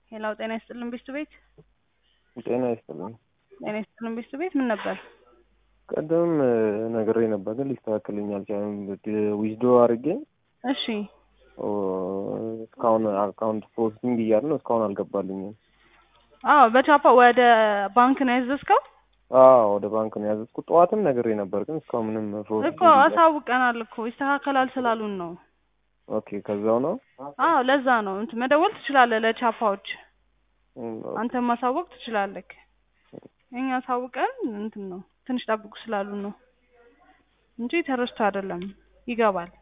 ሄላው ጤና ይስጥልን ቤስት ቤት ጤና ይስጥልኝ። ጤና ይስጥልን ቤስት ቤት ምን ነበር? ቀደም ነግሬ ነበር ግን ሊስተካከልኝ አልቻለም። ዊዝዶ አድርጌ እሺ ኦ፣ እስካሁን አካውንት ፕሮሰሲንግ እያለ ነው። እስካሁን አልገባልኝም። አዎ በቻፓ ወደ ባንክ ነው ያዘዝከው አዎ ወደ ባንክ ነው ያዘዝኩት። ጠዋትም ነግሬ ነበር ግን እስካሁን ምንም ፕሮሰሲንግ እኮ አሳውቀናል እኮ ይስተካከላል ስላሉን ነው። ኦኬ ከዛው ነው አዎ ለዛ ነው እንትን መደወል ትችላለህ ለቻፓዎች እም፣ አንተም ማሳወቅ ትችላለህ። እኛ አሳውቀን እንትን ነው ትንሽ ጠብቁ ስላሉን ነው እንጂ ተረስቶ አይደለም ይገባል።